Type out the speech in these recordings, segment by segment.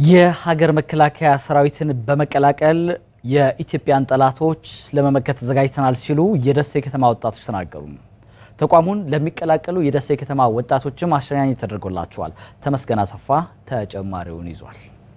የሀገር መከላከያ ሰራዊትን በመቀላቀል የኢትዮጵያን ጠላቶች ለመመከት ተዘጋጅተናል ሲሉ የደሴ ከተማ ወጣቶች ተናገሩ። ተቋሙን ለሚቀላቀሉ የደሴ ከተማ ወጣቶችም አሸኛኘት ተደርጎላቸዋል። ተመስገን አሰፋ ተጨማሪውን ይዟል።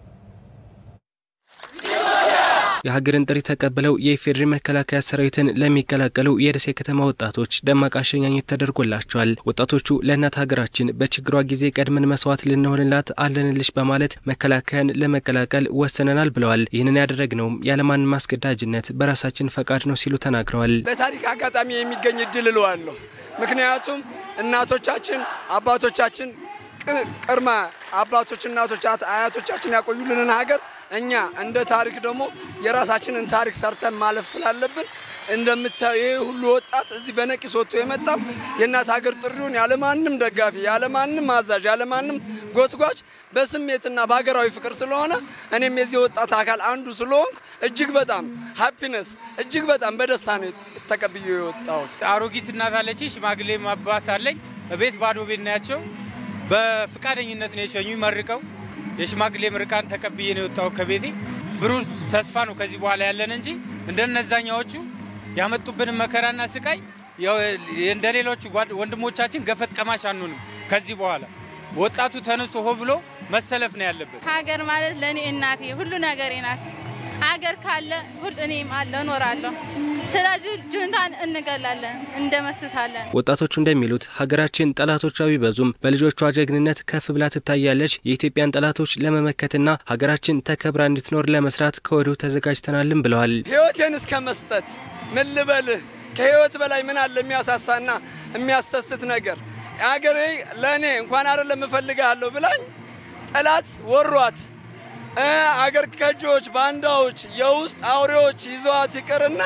የሀገርን ጥሪ ተቀብለው የኢፌዴሪ መከላከያ ሰራዊትን ለሚቀላቀሉ የደሴ ከተማ ወጣቶች ደማቅ አሸኛኘት ተደርጎላቸዋል። ወጣቶቹ ለእናት ሀገራችን በችግሯ ጊዜ ቀድመን መስዋዕት ልንሆንላት አለንልሽ በማለት መከላከያን ለመቀላቀል ወሰነናል ብለዋል። ይህንን ያደረግነውም ያለማንም ማስገዳጅነት በራሳችን ፈቃድ ነው ሲሉ ተናግረዋል። በታሪክ አጋጣሚ የሚገኝ እድል እለዋለሁ። ምክንያቱም እናቶቻችን አባቶቻችን ቅድመ አባቶች እናቶች አያቶቻችን ያቆዩልንን ሀገር እኛ እንደ ታሪክ ደግሞ የራሳችንን ታሪክ ሰርተን ማለፍ ስላለብን እንደምታዩ ይህ ሁሉ ወጣት እዚህ በነቂስ ወጥቶ የመጣው የእናት ሀገር ጥሪውን ያለማንም ደጋፊ ያለማንም አዛዥ ያለማንም ጎትጓች በስሜትና በሀገራዊ ፍቅር ስለሆነ እኔም የዚህ ወጣት አካል አንዱ ስለሆንኩ እጅግ በጣም ሃፒነስ እጅግ በጣም በደስታ ነው ተቀብዬ የወጣሁት። አሮጊት እናት አለች፣ ሽማግሌ አባት አለኝ። በቤት ባዶ ቤት ናቸው። በፍቃደኝነት ነው የሸኙ መርቀው የሽማግሌ ምርቃን ተቀብዬ ነው የወጣው ከቤቴ። ብሩህ ተስፋ ነው ከዚህ በኋላ ያለን እንጂ እንደነዛኛዎቹ ያመጡብንን መከራና ስቃይ እንደ ሌሎቹ ወንድሞቻችን ገፈት ቀማሽ አንሆንም። ከዚህ በኋላ ወጣቱ ተነስቶ ሆ ብሎ መሰለፍ ነው ያለበት። ሀገር ማለት ለእኔ እናቴ ሁሉ ነገሬ ናት። ሀገር ካለ ሁሉ እኔም አለ እኖራለሁ። ስለዚህ ጁንታን እንገላለን፣ እንደመስሳለን። ወጣቶቹ እንደሚሉት ሀገራችን ጠላቶቿ ቢበዙም በልጆቿ ጀግንነት ከፍ ብላ ትታያለች። የኢትዮጵያን ጠላቶች ለመመከትና ሀገራችን ተከብራ እንድትኖር ለመስራት ከወዲሁ ተዘጋጅተናልም ብለዋል። ህይወቴን እስከ መስጠት ምን ልበልህ፣ ከህይወት በላይ ምን አለ የሚያሳሳና የሚያሰስት ነገር? ሀገሬ ለእኔ እንኳን አይደለም እፈልግሃለሁ ብላኝ ጠላት ወሯት አገር ከጆች፣ ባንዳዎች፣ የውስጥ አውሬዎች ይዘዋት ይቅርና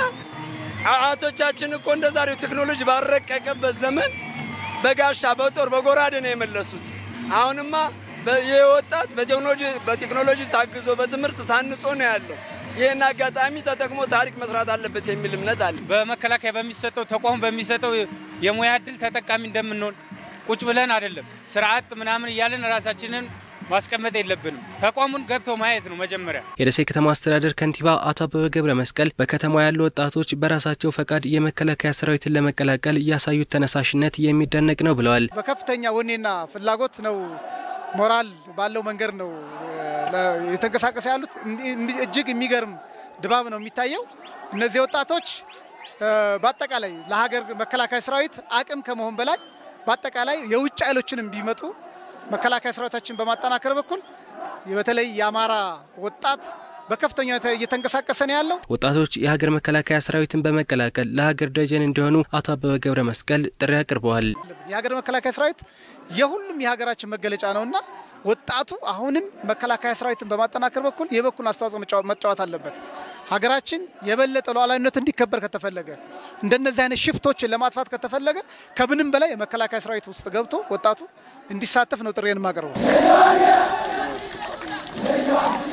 አያቶቻችን እኮ እንደ ዛሬው ቴክኖሎጂ ባረቀቀበት ዘመን በጋሻ በጦር በጎራዴ ነው የመለሱት። አሁንማ ይህ ወጣት በቴክኖሎጂ ታግዞ በትምህርት ታንጾ ነው ያለው። ይህን አጋጣሚ ተጠቅሞ ታሪክ መስራት አለበት የሚል እምነት አለ። በመከላከያ በሚሰጠው ተቋሙ በሚሰጠው የሙያ እድል ተጠቃሚ እንደምንሆን ቁጭ ብለን አይደለም ስርዓት ምናምን እያለን ራሳችንን ማስቀመጥ የለብንም። ተቋሙን ገብተው ማየት ነው መጀመሪያ። የደሴ ከተማ አስተዳደር ከንቲባ አቶ አበበ ገብረ መስቀል በከተማ ያሉ ወጣቶች በራሳቸው ፈቃድ የመከላከያ ሰራዊትን ለመቀላቀል ያሳዩት ተነሳሽነት የሚደነቅ ነው ብለዋል። በከፍተኛ ወኔና ፍላጎት ነው፣ ሞራል ባለው መንገድ ነው የተንቀሳቀሰ ያሉት። እጅግ የሚገርም ድባብ ነው የሚታየው። እነዚህ ወጣቶች በአጠቃላይ ለሀገር መከላከያ ሰራዊት አቅም ከመሆን በላይ በአጠቃላይ የውጭ ኃይሎችንም ቢመጡ መከላከያ ሰራዊታችን በማጠናከር በኩል በተለይ የአማራ ወጣት በከፍተኛ እየተንቀሳቀሰ ነው ያለው። ወጣቶች የሀገር መከላከያ ሰራዊትን በመቀላቀል ለሀገር ደጀን እንዲሆኑ አቶ አበበ ገብረ መስቀል ጥሪ አቅርበዋል። የሀገር መከላከያ ሰራዊት የሁሉም የሀገራችን መገለጫ ነውና ወጣቱ አሁንም መከላከያ ሰራዊትን በማጠናከር በኩል የበኩል አስተዋጽኦ መጫወት አለበት። ሀገራችን የበለጠ ሉዓላዊነት እንዲከበር ከተፈለገ እንደነዚህ አይነት ሽፍቶችን ለማጥፋት ከተፈለገ ከምንም በላይ የመከላከያ ሰራዊት ውስጥ ገብቶ ወጣቱ እንዲሳተፍ ነው ጥሬን የማቀርበው።